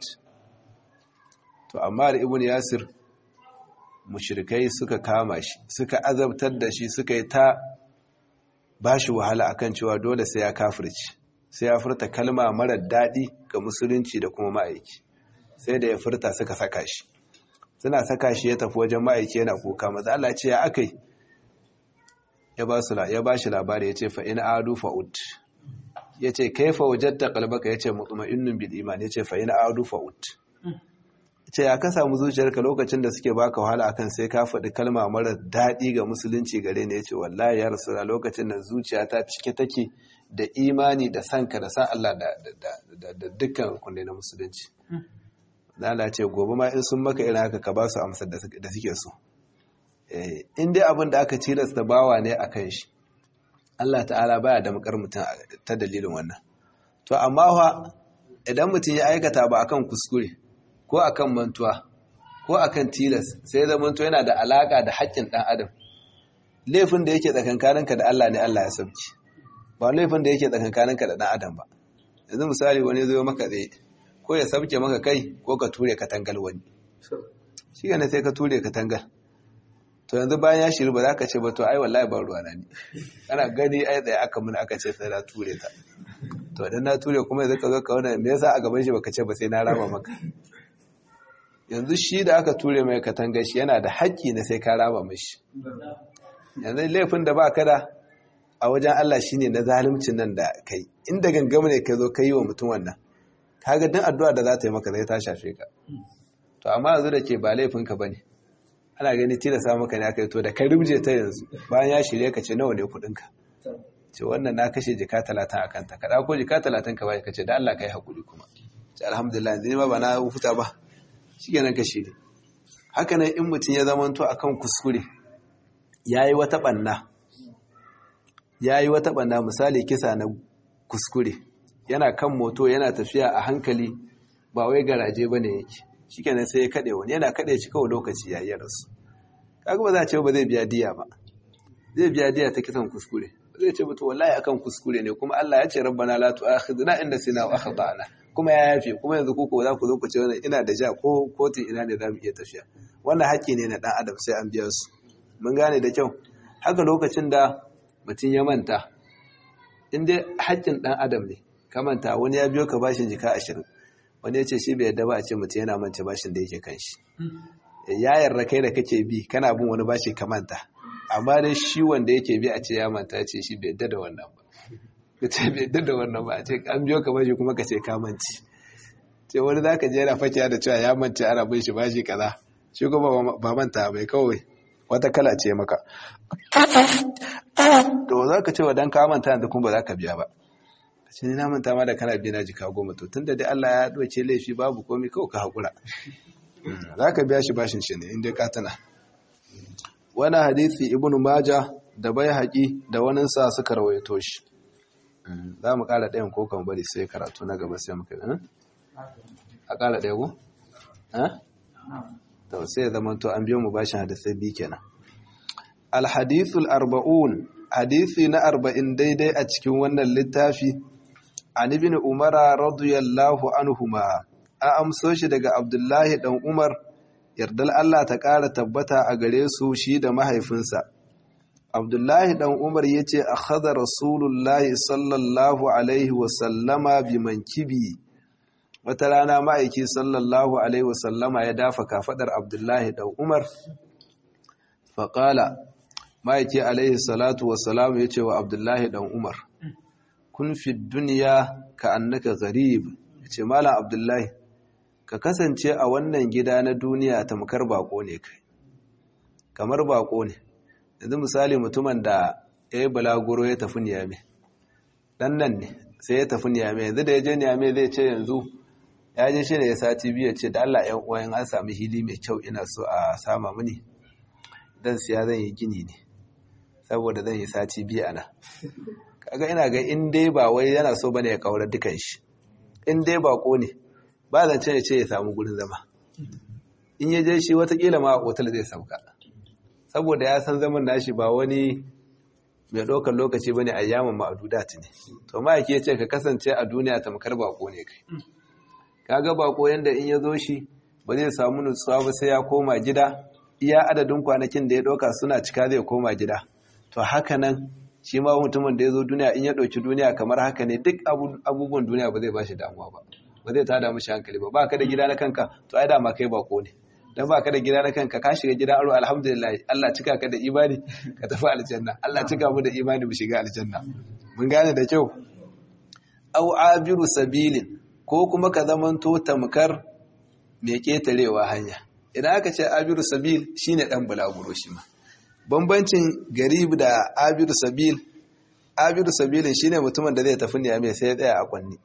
to Ammar ibn Yasir mushrikai suka kama shi suka azabtar da shi suka yi ta bashi wahala akan cewa dole sai ya kafirci sai ya furta kalma marar daɗi ga musulunci da kuma ma'aiki sai da ya furta suka saka shi suna saka shi ya tafi wajen ma'aiki yana kuka maza Allah ce ya akai ya ba su ya ba shi labari ya ce fa in adu fa'ud ya ce kaifa wajadta qalbaka ya ce mutma'innun bil iman ya ce fa in adu fa'ud ce ya ka samu zuciyarka lokacin da suke baka wahala akan sai ka faɗi kalma mara daɗi ga musulunci gare ne ya ce wallahi ya rasu lokacin da zuciyata cike take da imani da sanka da san Allah da dukkan kunne na musulunci Allah ce gobe ma in sun maka irin haka ka ba su amsar da suke so in dai abin da aka tilasta bawa ne a kan shi Allah ta'ala baya da makar mutum ta dalilin wannan to amma fa idan mutum ya aikata ba akan kuskure ko akan mantuwa ko akan tilas sai zama to yana da alaka da haƙƙin ɗan adam laifin da yake tsakankaninka da Allah ne Allah ya sauki ba laifin da yake tsakankaninka da ɗan adam ba yanzu misali wani zo maka tsaye ko ya sabke maka kai ko ka ture katangal wani shi ne sai ka ture katangal to yanzu bayan ya shiru ba za ka ce ba to ai wallahi ba ruwa na ne ana gani ai tsaye aka mun aka ce sai na ture ta to idan na ture kuma yanzu ka zo ka wani me yasa a gaban shi baka ce ba sai na rama maka yanzu shi da aka ture mai katangar shi yana da haƙƙi na sai ka rama mashi yanzu laifin da ba ka da a wajen Allah shi ne na zalimcin nan da kai inda gangama ne ka zo ka yi wa mutum wannan kaga din addu'a da za ta yi maka zai ta shafe ka to amma yanzu da ke ba laifinka ba ne ana gani tilasa maka ne aka yi to da ka rubje ta yanzu bayan ya shirye ka ce nawa ne kuɗinka ce wannan na kashe jika talatin a kanta ka ɗauko jika talatin ka bai ka ce da Allah ka yi haƙuri kuma ce alhamdulillah yanzu ne ma ba na huta ba shi kenan ka shirye haka nan in mutum ya zamanto akan kuskure ya yi wata ɓanna ya yi wata ɓanna misali kisa na kuskure yana kan moto yana tafiya a hankali ba wai garaje ba ne yake shi kenan sai ya kaɗe wani yana kaɗe shi kawai lokaci ya yi rasu kaga ba za a ce ba zai biya diya ba zai biya diya ta kisan kuskure zai ce mutu wallahi akan kuskure ne kuma Allah ya ce rabbana la tu'akhidna inda sina wa akhtana kuma ya yafe kuma yanzu kuko za ku zo ku ce wannan ina da ja ko kotun ina ne za mu iya tafiya wannan haƙƙi ne na ɗan adam sai an biya su mun gane da kyau haka lokacin da mutum ya manta in dai haƙƙin ɗan adam ne ka manta wani ya biyo ka bashin jika ashirin wani ya ce shi bai yadda ba a ce mutum yana manta bashin da yake kan shi ya yarda kai da kake bi kana bin wani bashi ka manta amma dai shi wanda yake bi a ce ya manta ce shi bai yadda da wannan ba ka ce bai yadda da wannan ba a ce an biyo ka bashi kuma ka ce ka manci ce wani za ka je yana fakiya da cewa ya manci ana bin shi bashi kaza shi kuma ba manta bai kawai wata kala ce maka to za ka ce wa dan ka manta yanzu kuma ba za ka biya ba shi ne na manta ma da kana biya na jika goma to tunda dai Allah ya doke laifi babu komai kawai ka haƙura za ka biya shi bashin shi ne inda ka tana wani hadisi ibn maja da bai haƙi da waninsa suka rawaito shi za mu ƙara ɗayan ko kan bari sai karatu na gaba sai muka a ƙara ɗaya ko? to sai ya zama to an biyo mu bashin hadisai biyu kenan alhadithul arba'un hadisi na arba'in daidai a cikin wannan littafi an ibn umara radiyallahu anhuma a amso shi daga abdullahi dan umar yardal Allah ta ƙara tabbata a gare su shi da mahaifinsa abdullahi dan umar ya ce a haɗa rasulullahi sallallahu alaihi wasallama bi mankibi wata rana ma'aiki sallallahu alaihi wasallama ya dafa kafaɗar abdullahi dan umar faƙala ma'aiki alaihi salatu wasalamu ya ce wa abdullahi dan umar kun fi duniya ka annaka garib ya ce malam abdullahi ka kasance a wannan gida na duniya tamkar bako ne kai kamar bako ne yanzu misali mutumin da ya yi balaguro ya tafi niyame dan nan ne sai ya tafi niyame yanzu da ya je niyame zai ce yanzu ya je shi ne ya sati biyu ce da Allah ‘yan uwayen an sami hili mai kyau ina so a sama mini dan siya zan yi gini ne saboda zan yi sati biyu ana kaga ina ga in dai ba wai yana so bane ya kaurar dukan shi in dai bako ne ba zan ce ya ce ya samu gurin zama in ya je shi watakila ma a otal zai sauka saboda ya san zaman nashi ba wani mai ɗaukar lokaci bane a yaman ma'adudat ne to ma yake ce ka kasance a duniya tamkar bako ne kai kaga bako yanda in ya zo shi ba zai samu nutsuwa ba sai ya koma gida iya adadin kwanakin da ya ɗauka suna cika zai koma gida to haka nan shi ma mutumin da ya zo duniya in ya ɗauki duniya kamar haka ne duk abubuwan duniya ba zai ba shi damuwa ba ba zai tada mishi hankali ba ba ka da gida na kanka to ai dama kai bako ne dan ba ka da gida na kanka ka shiga gida aro alhamdulillah Allah cika ka da imani ka tafi aljanna Allah cika mu da imani mu shiga aljanna mun gane da kyau au abiru sabilin ko kuma ka zamanto tamkar mai ketarewa hanya idan aka ce abiru sabil shine dan bulaguro shi ma bambancin garib da abiru sabil abiru sabilin shine mutumin da zai tafi ne mai sai ya tsaya a kwanni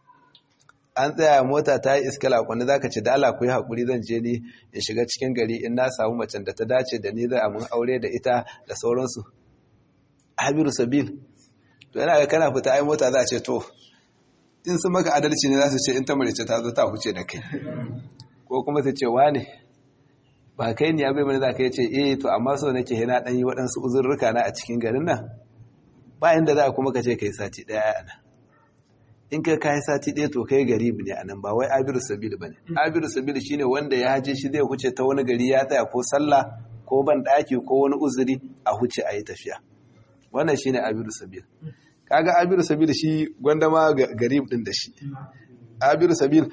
an tsaya mota ta yi iskala kwanne za ka ce da Allah ku yi haƙuri zan je ni in shiga cikin gari in na samu macen da ta dace da ni zai amin aure da ita da sauransu habiru sabil to yana ga kana fita ai mota za a ce to in sun maka adalci ne za su ce in ta marice ta zo ta huce da kai ko kuma su ce wane ba kai ne abai mana za ka yi ce eh to amma so nake hina ɗan yi waɗansu uzurruka na a cikin garin nan ba inda za a kuma ka ce kai sati ɗaya a nan in kai kayi sati ɗaya to kai garibi ne a nan ba wai abiru sabil ba ne abiru sabil shine wanda ya haje shi zai huce ta wani gari ya tsaya ko sallah ko ban ɗaki ko wani uzuri a huce a yi tafiya wannan shine abiru sabil kaga abiru sabil shi gwanda ma garib din da shi abiru sabil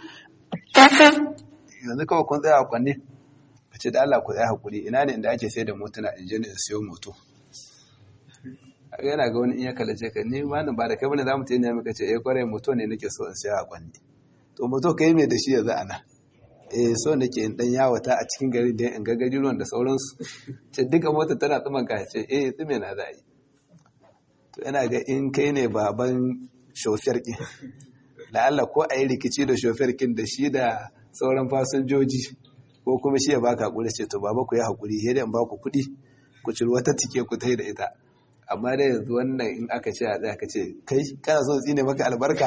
yanzu kawai kun tsaya a kwanne ka ce da Allah ku tsaya hakuri ina ne inda ake sai da motuna in je in siyo moto yana ga wani in ya kalace ka ni ma ba da kai bane zamu tayi ne muka ce eh kwarai moto ne nake so in siya a kwanni to moto kai me da shi yanzu ana eh so nake in dan yawata a cikin gari da in ga garuruwan da sauransu ce duka mota tana tsuman ka ce eh tsume na za yi to yana ga in kai ne baban shofiyar kin da Allah ko a yi rikici da shofiyar kin da shi da sauran fasinjoji ko kuma shi ya baka hakuri ce to baba ku yi hakuri sai dai in ba ku kuɗi ku ciri wata tike ku tai da ita amma dai yanzu wannan in aka ce a tsaya ka ce kai kana son tsine maka albarka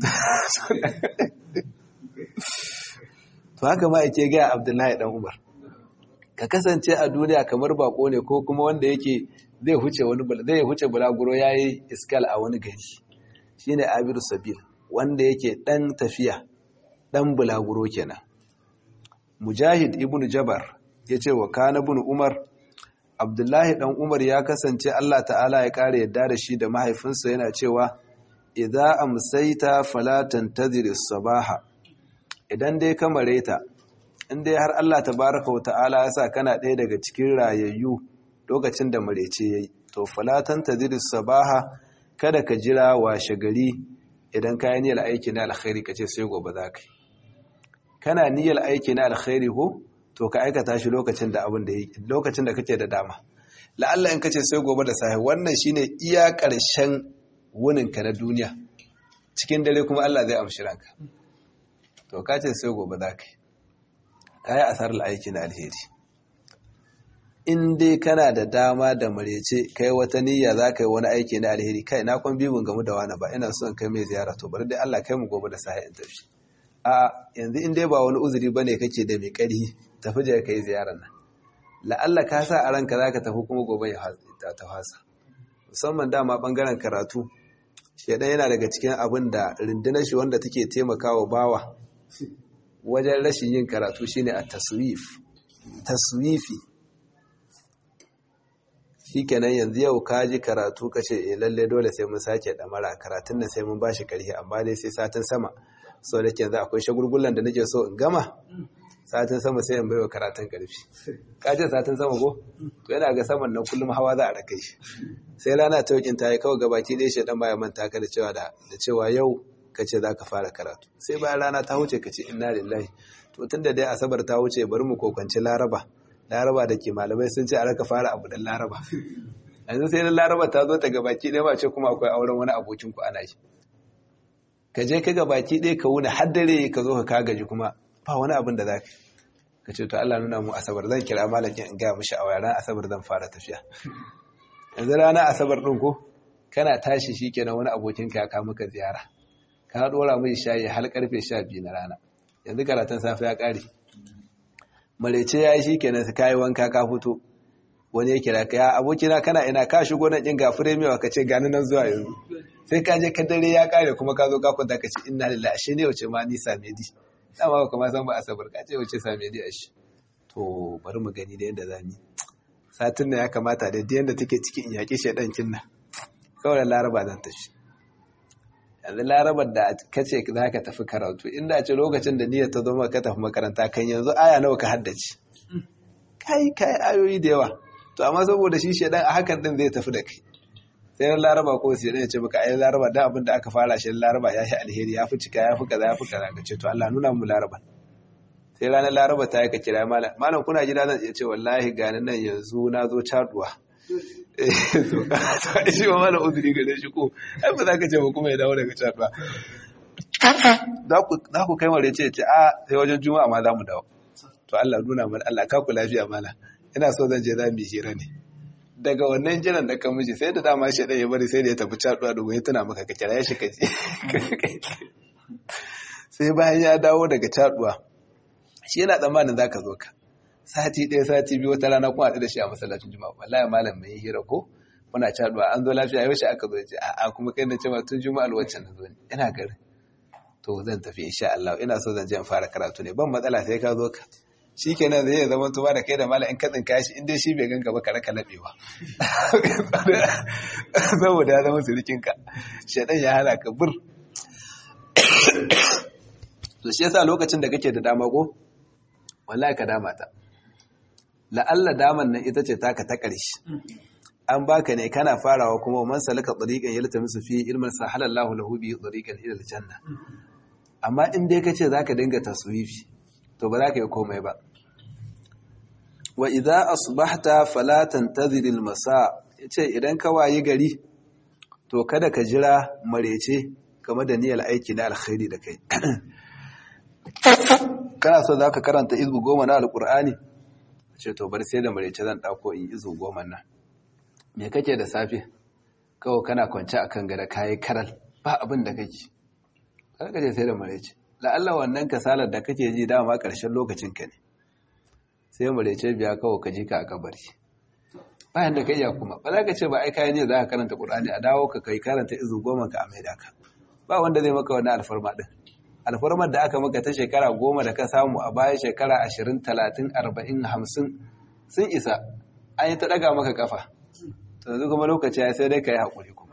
to haka ma ake gaya abdullahi dan umar ka kasance a duniya kamar bako ne ko kuma wanda yake zai huce wani zai huce bulaguro yayi iskal a wani gari shine abiru sabil wanda yake dan tafiya dan bulaguro kenan mujahid ibnu jabar yace wa kana ibn umar abdullahi dan umar ya kasance Allah ta'ala ya kare yadda da shi da mahaifinsa yana cewa idza amsayta fala tantazir sabaha idan dai ka mareta in dai har Allah tabaraka wa ta'ala ya sa kana ɗaya daga cikin rayayyu lokacin da marece yayi to fala tantazir sabaha kada ka jira washe gari idan ka yi niyyar aiki na alkhairi kace sai gobe za ka yi kana niyyar aiki na alkhairi ko to ka aikata shi lokacin da abin da lokacin da kake da dama la'alla in kace sai gobe da safe wannan shine iya ƙarshen wunin ka na duniya cikin dare kuma Allah zai amshi ranka to ka ce sai gobe za ka yi ka yi asarar aiki na alheri in dai kana da dama da marece kai wata niyya za ka yi wani aiki na alheri kai na kwan bibin gamu da wani ba ina son kai mai ziyara to bari dai Allah kai mu gobe da safe in tafi a yanzu in dai ba wani uzuri bane kake da mai ƙarfi tafi je ka yi ziyarar nan la'alla ka sa a ranka za ka tafi kuma gobe ya ta fasa musamman dama ɓangaren karatu shaidan yana daga cikin abin da rundunar shi wanda take taimakawa bawa wajen rashin yin karatu shine a taswif taswifi shikenan yanzu yau ka ji karatu ka ce eh lalle dole sai mun sake damara karatun nan sai mun bashi karhi amma dai sai satin sama so da ke yanzu akwai shagulgullan da nake so in gama satin sama sai in baiwa karatun karfi ka ce satin sama ko to yana ga saman nan kullum hawa za a raka shi sai rana ta yakin ta yi kawai gabaki ɗaya shi dan baya manta ka da cewa da cewa yau ka ce za ka fara karatu sai bayan rana ta wuce ka ce inna lillahi to tun da dai asabar ta wuce bari mu kokwanci laraba laraba da ke malamai sun ce a raka fara abu dan laraba yanzu sai na laraba ta zo ta gabaki ɗaya ba ce kuma akwai auren wani abokin ku ana yi ka je ka gabaki ɗaya ka wuni har dare ka zo ka ka gaji kuma ba wani abin da za ka ka ce to Allah nuna mu asabar zan kira malakin in gaya mishi a ran asabar zan fara tafiya yanzu rana asabar ɗin ko kana tashi shi kenan wani abokin ka ya maka ziyara ka dora mai shayi har karfe 12 na rana yanzu karatun safe ya kare marece ya yi shi kenan su kayi wanka ka fito wani ya kira ka ya abokina kana ina ka shigo na kin gafure mewa ka ce gani nan zuwa yanzu sai ka je ka dare ya kare kuma ka zo ka kwanta ka ce inna lillahi ashe ne wace ma ni same di dama ba kuma san ba asabar ka ce wace same di ashe to bari mu gani da yadda za mu satin nan ya kamata da yadda take cikin in yaƙi shaidan kinna kawai laraba zan tafi yanzu larabar da kace za ka tafi karatu inda ce lokacin da niyyar ta zo maka tafi makaranta kan yanzu aya nawa ka haddace kai kai ayoyi da yawa to amma saboda shi shedan a hakan din zai tafi da kai sai ran laraba ko sai ya ce maka ai laraba da abin da aka fara shi laraba ya yi alheri ya fi cika ya fi kaza ya fi kaza ka ce to Allah nuna mu laraba sai ranar laraba ta yi ka kira malam malam kuna gida zan iya ce wallahi gani nan yanzu na zo caduwa shi ma mana uzuri gare shi ko ai ba za ka ce ba kuma ya dawo daga caduwa za ku kai mare ce ce a sai wajen juma'a ma za mu dawo to Allah nuna mana Allah ka ku lafiya mana ina so zan je za mu yi hira ne daga wannan jiran da kan miji sai da dama shi ya bari sai da ya tafi caduwa da ya tuna maka ka kira ya shi ka je sai bayan ya dawo daga caduwa shi yana tsammanin za ka zo ka sati ɗaya sati biyu wata rana kuma haɗu da shi a masallacin juma'a wallahi malam mai hira ko muna caduwa an zo lafiya yaushe aka zo ce a'a kuma kai na ce ma tun juma'a alwaccan na zo ne ina garin to zan tafi insha Allah ina so zan je in fara karatu ne ban matsala sai ka zo ka shikenan zai zama tuba da kai da malam in ka tsinka shi in dai shi bai ganka ba ka raka labewa saboda ya zama surikin ka shedan ya hana ka bur to shi yasa lokacin da kake da dama ko wallahi ka dama ta la'alla daman nan ita ce taka ta ƙarshe an baka ne kana farawa kuma man salaka tsariƙan yalta musu fi ilmin sa halallahu lahu bi tsariƙan ila aljanna amma in dai kace zaka dinga taswifi to ba za ka yi komai ba wa idza asbahta fala tantazir almasa yace idan ka wayi gari to kada ka jira marece game da niyyar aiki na alkhairi da kai kana so zaka karanta izbu goma na alqur'ani ce to bar sai da marece zan dauko in izu goma nan me kake da safe kawai kana kwance akan gada kayi karal ba abin da kake kada je sai da marece la'alla wannan kasalar da kake ji dama karshen lokacin ka ne sai marece biya kawai ka ji ka a kabari bayan da ka iya kuma ba za ka ce ba ai kayan ne za ka karanta qur'ani a dawo ka kai karanta izu goma ka a maida ka ba wanda zai maka wannan alfarma din alfarmar da aka maka ta shekara goma da ka samu a baya shekara ashirin talatin arba'in hamsin sun isa an yi ta ɗaga maka kafa yanzu kuma lokaci ya sai dai ka yi haƙuri kuma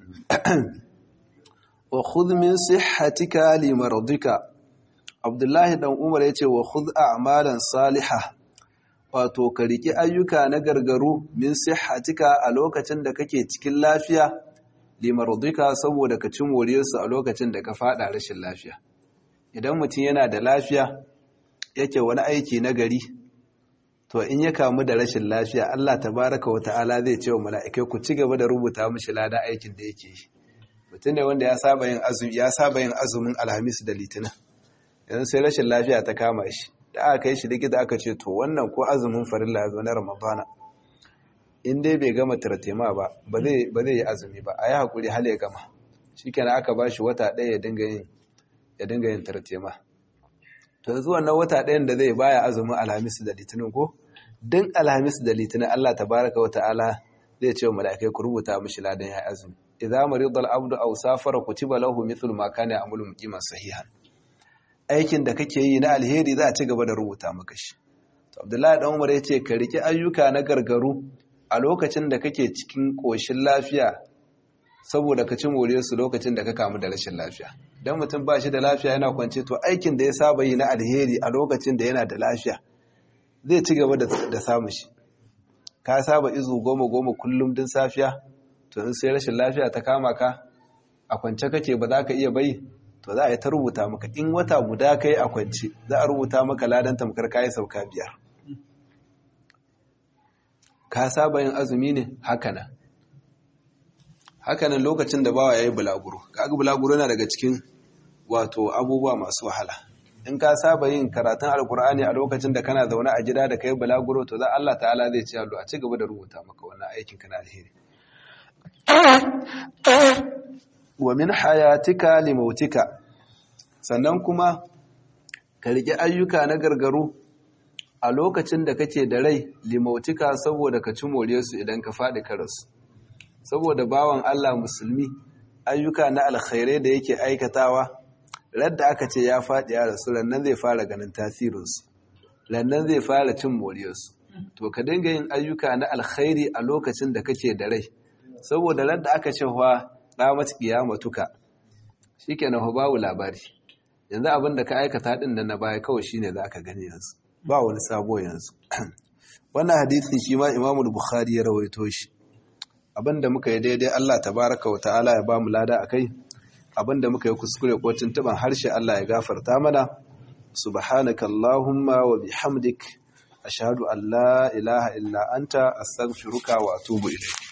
wa khudh min sihhatika li maradika abdullahi dan umar yace wa khudh a'malan salihah wato ka riki ayyuka na gargaru min sihhatika a lokacin da kake cikin lafiya li maradika saboda ka ci moriyarsu a lokacin da ka fada rashin lafiya idan mutum yana da lafiya yake wani aiki na gari to in ya kamu da rashin lafiya Allah tabaraka wa ta'ala zai ce wa mala'ikai ku ci gaba da rubuta mishi ladan aikin da yake yi mutum ne wanda ya saba yin azumi ya saba yin azumin alhamis da litinin yanzu sai rashin lafiya ta kama shi da aka kai shi likita aka ce to wannan ko azumin farilla ya zo na ramadana in dai bai gama tartema ba ba zai yi azumi ba a yi haƙuri hal ya gama shikenan aka ba shi wata ɗaya ya dinga yin ya dinga yin tartema to yanzu wannan wata ɗayan da zai baya azumin alhamis da litinin ko din alhamis da litinin Allah tabaraka wa ta'ala zai ce wa mala'ikai ku rubuta mishi ladan ya azumi idza marida al-abdu aw safara kutiba lahu mithlu ma kana ya'malu muqiman sahihan aikin da kake yi na alheri za a ci gaba da rubuta maka shi to Abdullahi dan Umar yace ka riki ayyuka na gargaru a lokacin da kake cikin ƙoshin lafiya saboda ka ci su lokacin da ka kamu da rashin lafiya don mutum ba shi da lafiya yana kwance to aikin da ya saba yi na alheri a lokacin da yana da lafiya zai ci gaba da samun shi ka saba izu goma goma kullum din safiya to in sai rashin lafiya ta kama ka a kwance kake ba za ka iya bai to za a yi ta rubuta maka in wata guda ka yi a kwance za a rubuta maka ladan tamkar kayi sauka biyar ka saba yin azumi ne hakanan hakanan lokacin da bawa ya yi bulaguro kaga bulaguro yana daga cikin wato abubuwa masu wahala in ka saba yin karatun alkur'ani a lokacin da kana zaune a gida da kai bulaguro to za Allah ta'ala zai ce a ci gaba da rubuta maka wannan aikin kana alheri wa min hayatika limautika sannan kuma ka riƙe ayyuka na gargaru a lokacin da kake da rai limautika saboda ka ci more su idan ka faɗi karasu saboda bawan Allah musulmi ayyuka na alkhairai da yake aikatawa radda aka ce ya faɗi ya rasu lannan zai fara ganin tasirinsu lannan zai fara cin moriyarsu to ka dinga yin ayyuka na alkhairi a lokacin da kake da rai saboda radda aka ce wa ramat qiyamatuka shikenan babu labari yanzu abin da ka aikata din da na baya kawai shine za ka gani yanzu ba wani sabo yanzu wannan hadisi shi ma Imam Bukhari ya rawaito shi abinda muka yi daidai Allah tabaraka wa ta'ala ya ba mu lada akai abinda muka yi kuskure ko tuntuban harshe Allah ya gafarta mana subhanaka allahumma wa bihamdik ashhadu an la ilaha illa anta astaghfiruka wa atubu ilayk